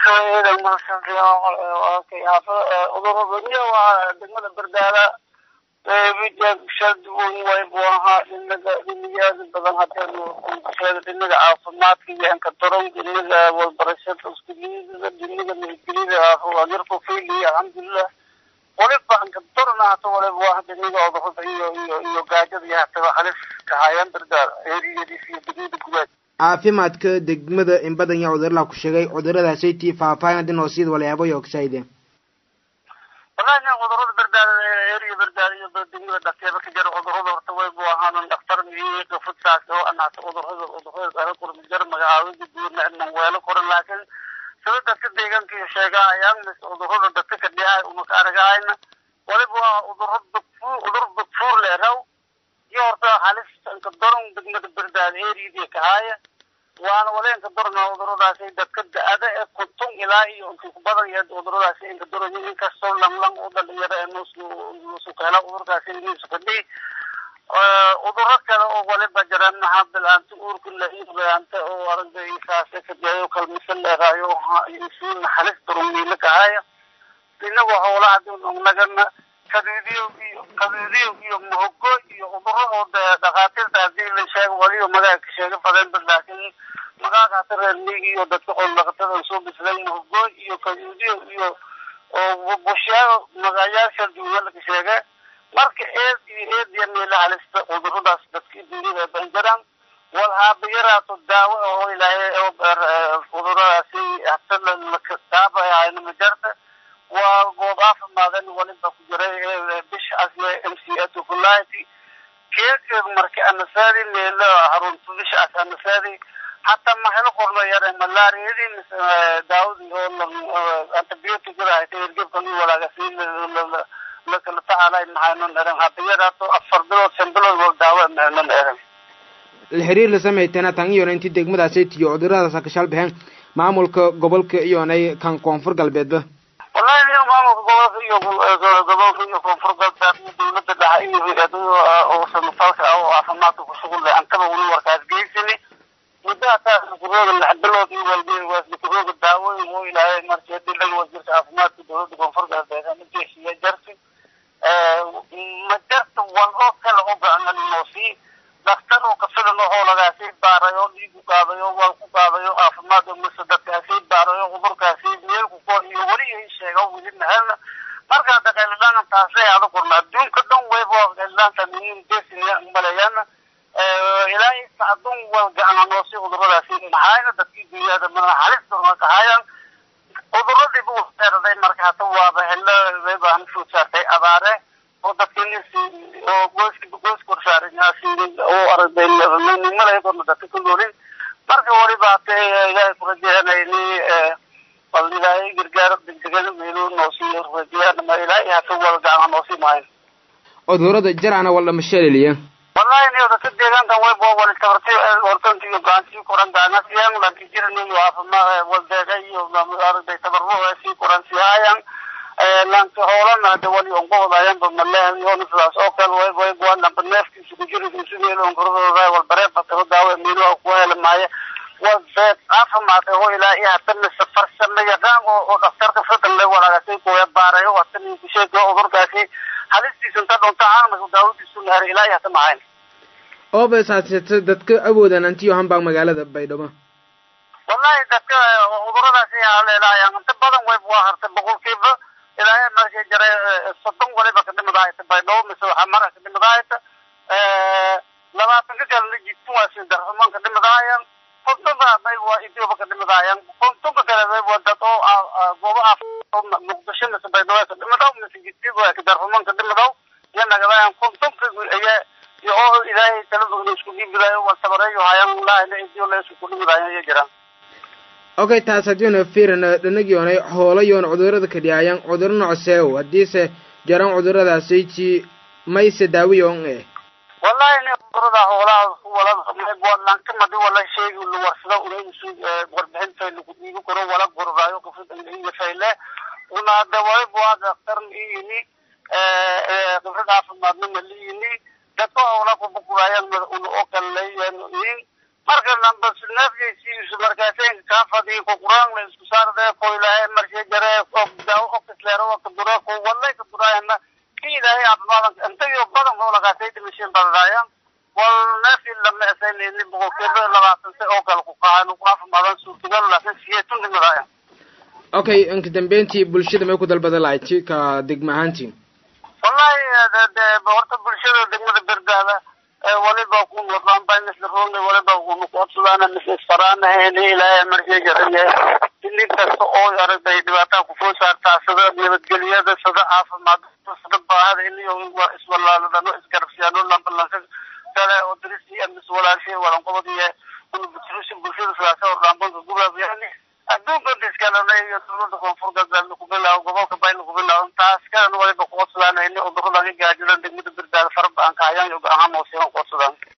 ciidan mahadsantiyaafudurubadyo waa degmada bardaada shadun way buu ahaa dhinaga dhinayaada badan hadeenu sheega dhinaga caafimaadka iyo enkadoron dhinaga walbarashada iskuliida dhinaga nabadgelida yarku fili alxamdulilah waliba enkadorona hata waliba waa dhinaga odurada iyo iyo iyo gaajada iyo hataba halis kahayaan bardaada eriyadiis iyo degmada gudaad caafimaadka degmada in badan yaa cudurla ku sheegay cuduradaasaytii faahfaahin haddii noo siid walayaabo iyo ogsaide wallahi nin cudurada bardaada eriya bardaada iyo degmada dhakteeda ka jira cudurada horta way bu ahaanan dhaktar miyii qafudsaas oo anaata cudurada cudurada dhala kurmi jar magacaawida guurna inan weelo koran laakiin sida dadka deegaanka iyo sheegahayaan mis cudurada dadka ka dhihay umaka aragahayna waliba waa cuduro dugfuur cudur dugfuur leeraw iyo horta halis inka doron degmada bardaada eriyadii kahaaya waana waleenka dorna cuduradaasi dadka da-ada ee kuntun ilaa iyo inka ku badan yahay cuduradaasi inka doron inkastoo langlang u dhalinyaro ee nusu kahela cudurkaasi nisu kadhi cuduro kale oo waliba jiraan maxaa bilaanta uurka lahiilaanta oo aragda isaase kadeeyo kalmisa leeraayo isuuna halis doron wiila kahaaya inagu howlaha nagana kaduudiyo iyo kaduudiyo iyo muhogo iyo cuduro oo dhakhaatiirta hadii la sheego waliyo magaaga sheega fadeenba laakiin magaaga hata reer miigi iyo dadka xoolodhaqatada soo bislayn muhogo iyo kaduudiyo iyo oo bushaao magayaasha duunya laga sheege marka eed iyo eed iyo meela halista cuduradaas dadka duunyada ban jiraan wal haaba yaraato daawo oo ilaahay cuduradaasi hata lakataabayahayna majarta waa goob caafimaadeen waliba ku jiray bisha asle m c a tukulati keekeed marka anasaadi meelo harunta bisha as anasaadi hataa mahelo qorno yare malaariyadii mise daawadii oo antibioticada hayta hergebkan i walaagasi lakala tacaalay maxaynon eran hada yaraato afar bilood shan bilood wal daawo mahnon eran la xiriir la samaytana tan iyona intii degmadaasaytiyo cuduradaas kashaal baxeen maamulka gobolka iyonay kan koonfur galbeedba wallahi niyo maamulka gobolka iyo gobolka iyo koonfur galbeed iyo dawladda dhexe iyo hay-adaha oo samafalka ah oo caafimaadka ku shuqul leh antaba weli warkaas geysani muddo hataa kurooga lix bilood iyo walbe kurooga daawooyin oo ilaahay markii hadii laga wasiirka caafimaadka dawladda koonfur galbeed ama jeeshiya jarti ma jarta wal oo kale oo gacan noosii daktar oo kafilan oo lagaasii baarayo dhiig u qaadayo wal ku qaadayo caafimaad mise dadkaasii baarayo cudurkaasi meelku ko iyo weli ay sheega weli mahelna marka hada qaylilaana taasay ada kurna adduunka dhan wayba qaylilaanta nin desina maleeyana ilaa sacdun wal gacana noosi cuduradaasi maxayna dadkii dunyada mana halis dorma kahayaan cuduradii bu seeraday marka hata waaba helo wayba aan soo saartay abaare oo dadkiinisi oo gooski gooski korsaarinyaasi oo aragday nimada korna dadka ku noolin marka waliba hata ilaahay kurajeehanayni bal ilaahay gargaar degdegada meelu noosii rajeyaan ma ilaahay hata wal gacana noosii maayo cudurada jarana wal mashaliliya wallahi niyo dadka deegaankan way bo wali tabarti hortanti iyo gacantii koran gacanasiyan laakiin jiran iyo caafimaad waldeega iyo aragday tabarruha sii koran siihaayan laanka hoolana hada wali onka wadaayanba malehan yoona sidaas oo kale way way waa namba neefkiisa ku jiri isu meelo onkaradooda wal bareed bataro daawo meelo ku heli maayo waa beed caafimaad oo ilaa iyo hata mise farsama yaqaan oo oo dhaktarka fidan le walaagasi kuya baarayo hata ninku sheega cudurkaasi halistiisa inta dhunta caanka daawadiisu naharay ilaa iyo hata mahayn oo basaasata dadka awoodan antiyo hambaan magaalada baydhabo wallahi dadka cuduradaasi haleelaayaan inta badan way waa hartay boqolkiiba ilaahay markay jiray soddon waliba ka dhimadaayta baydhabo mise waxaa mara ka dhimadaayta labaatanka kalena jidku waa sii darxumaan ka dhimadaayaan kontonka may waa idioba ka dhimadaayaan kontonka kale may waa dad oo goobo muqdisho mise baydhabo ka dhimadaw mise jidkiiba waa ka darxumaan ka dhimadaw iyo nagadaayan kontonka ayaa iyo oo ilaahay talada isku dhiibidaayo waa tabareeyo hayaan laahina idio la isku dhimidaayo iyo jiraan okay taas haddiina fiirina dhanagiyoonay hoolayoon cudurada ka dhiyaayan cuduro nocseew haddiise jaran cuduradaasayji mayse daawiyoon eh wallahi ni cudurada hoolaha wala lankamadi wala sheegi la warsada unaisu warbixinta lagu dhiibi karo wala gordaayo qofidaiyafayle una hada waliba waa daktar iyini khibrad caafimaadna maliyini dadka howla kubukuraayaan una oo kale leeyahin marka nambas neefkiisiisu markaaseenka kaa fadii ku quraan la isku saarde ko ilaahay marshe jare oo daawo oo kisleero oo kadura ko wallahi kaduraayana ki ilaahay caafimaad intayo badan oo lagaatay dhimashin badadaayaan wal neefii lama esaynayni boqolkiiba labaatan se oo kale ku qaaan ku caafimaadaan suurtagal laakiin siyeetun dhimadaayaan okay inka dambeyntii bulshada may ku dalbada lahayd ka degma ahaantiin wallahi de horta bulshada degmada berdaada waliba ku wadaan misla roonga waliba kunu kucodsadaan misla isfaraanahayn ilaahay marshe jaraya ini kasta oo aragtay dhibaataa kufoo saartaa sida nabadgelyada sida caafimaad sida baahada iniyo iswalaaladano isgarabsiyaano lambalanka kale oo dirisi amis walaashay walanqobadiye kunu buturusi bulshada sidaasa ordhaambanka gubaabyani adduunka diskalana iyo dowlada koonfur galbeedna ku bilaabo gobolka bayna ku bilaabo taas kalena waliba kucodsadaan ini udurada gaajada degmada berdaada faraba aan kahayaan iyo go-ahaan hooseyaan kucodsadaan